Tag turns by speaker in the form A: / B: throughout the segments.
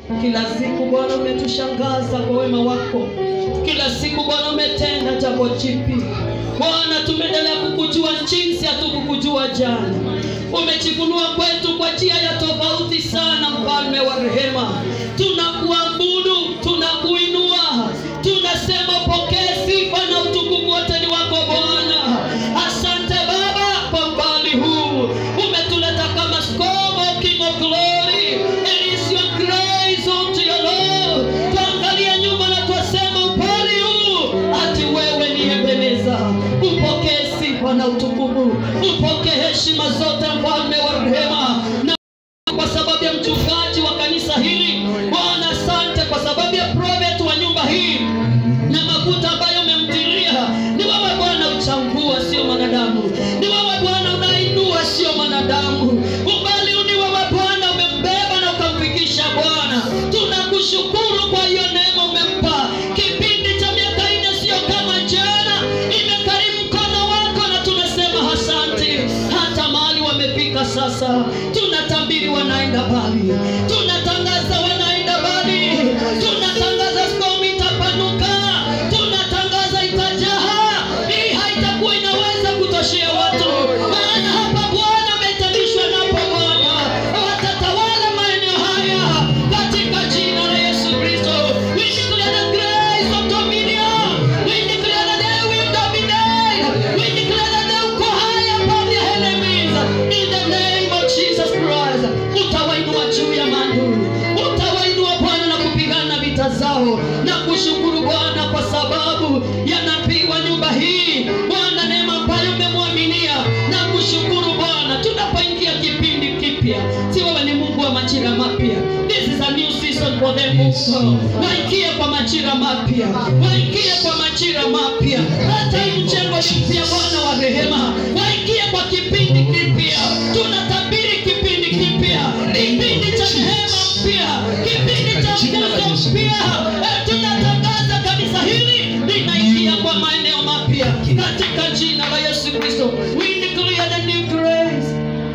A: Kila siku Bwana umetushangaza kwa wema wako, kila siku Bwana umetenda jambo jipi. Bwana, tumeendelea kukujua jinsi hatukukujua jana. Umejifunua kwetu kwa njia ya tofauti sana, mfalme wa rehema. Tunakuabudu, tunakuinua, tunasema pokee sifa na utukufu wote ni wako Bwana. Asante Baba kwa umbali huu umetuleta kama skomo, King of glory. It is your grace unto your Lord. Tuangalia nyuma na twasema upali huu ati wewe ni Ebeneza. Upokee sifa na utukufu, upokee heshima zote, mfalme wa rehema na kwa sababu ya mchungaji wa kanisa hili Bwana, asante kwa sababu ya prophet wa nyumba hii na mafuta ambayo umemtilia. Ni wewe Bwana uchambua, sio mwanadamu. Ni wewe Bwana unainua, sio mwanadamu. Umbali huu ni wewe Bwana umembeba na ukamfikisha. Bwana, tunakushukuru kwa hiyo neema umempa. Kipindi cha miaka nne sio kama jana, imekarimu mkono wako na tunasema asante. Hata mahali wamefika sasa, tunatabiri wanaenda mbali, tunatangaza wanaenda mbali, tunatangaza skomu itapanuka, tunatangaza itajaa. Hii haitakuwa inaweza kutoshea watu, maana hapa Bwana ametanishwa napo Bwana watatawala maeneo haya katika jina la Yesu Kristo. We declare the grace of dominion. We declare that they will dominate. We declare that they will go high above their enemies. In the name of Jesus Christ. Utawainua juu ya maadui, utawainua Bwana na kupigana vita zao, na kushukuru Bwana kwa sababu ya nabii wa nyumba hii Bwana, neema ambayo umemwaminia na kushukuru Bwana, tunapoingia kipindi kipya, si wewe ni Mungu wa majira mapya. This is a new season for them also. Waingie kwa majira mapya, waingie kwa majira mapya. Hata hii mjengo ni mpya, Bwana wa rehema, waingie kwa kipindi kipya. Tunatabiri kipindi kipya, kipindi cha neema mpya, kipindi cha mjazo mpya. Eh, Tunatangaza kanisa hili linaingia kwa maeneo mapya katika jina la Yesu Kristo. We declare the new grace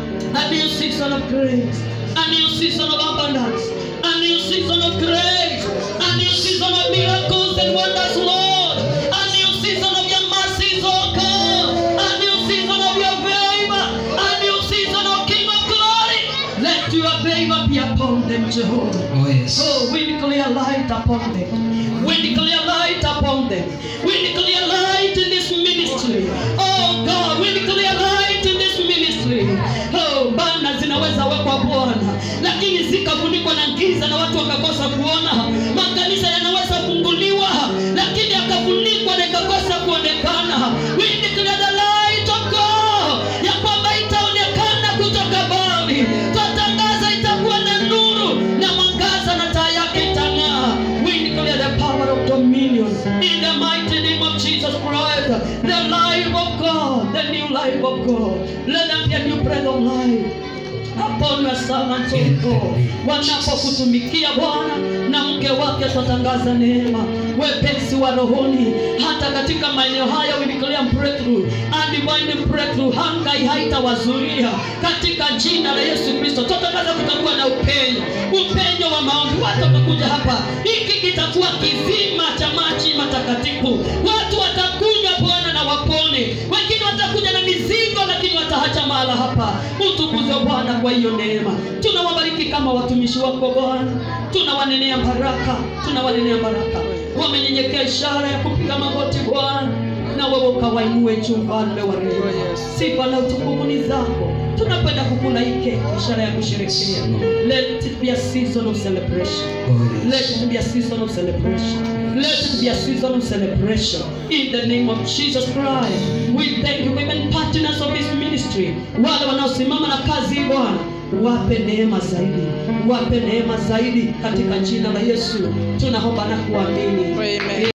A: a new season of grace, a new season of abundance, a new season of grace, a new season of miracles and wonders, Lord, a new season of your mercies, oh God, a new season of your favor, a new season of King of glory. Let your favor be upon them, Jehovah.
B: Oh yes.
A: Oh, we declare light upon them. We declare light upon them. We declare light in this ministry. Oh God, we declare light in this ministry. Oh, bana zinaweza wekwa Bwana, lakini zikafunikwa na giza na watu wakakosa kuona. Makanisa yanaweza funguliwa, lakini yakafunikwa na ikakosa kuonekana. We declare the light of God ya kwamba itaonekana kutoka mbali. Twatangaza itakuwa na nuru na mwangaza na taa yake itang'aa. We declare the power of dominion in the mighty name of Jesus Christ. The life of God, the new life of God. Let them be a new breath of life upon your servants of God. Wanapokutumikia Bwana na mke wake, twatangaza neema, wepesi wa rohoni, hata katika maeneo haya we declare breakthrough and divine breakthrough. Hanga haitawazuia katika jina la Yesu Kristo. Twatangaza kutakuwa na upenyo, upenyo wa maombi. Watu watakuja hapa, hiki kitakuwa kizima cha maji matakatifu. Watu watakunywa Bwana na wapone, wengine watakuja na mizigo, lakini wataacha mahala hapa. Utukuzwe Bwana kwa hiyo neema. Tunawabariki kama watumishi wako Bwana, tunawanenea baraka, tunawanenea baraka. Wamenyenyekea ishara ya kupiga magoti Bwana, na wewe ukawainue juu, mfalme wa rehema. Sifa na utukufu ni zako. Tunapenda kukula hii keki, ishara ya kusherekea. Let it be a season of celebration.
B: Oh
A: Let
B: yes.
A: it be a season of celebration. Let it be a season of celebration. In the name of Jesus Christ. We thank you, women partners of this ministry. Wale wanaosimama na kazi hii Bwana, wape neema zaidi, wape neema zaidi katika jina la Yesu. Tunaomba na kuamini.
C: Amen.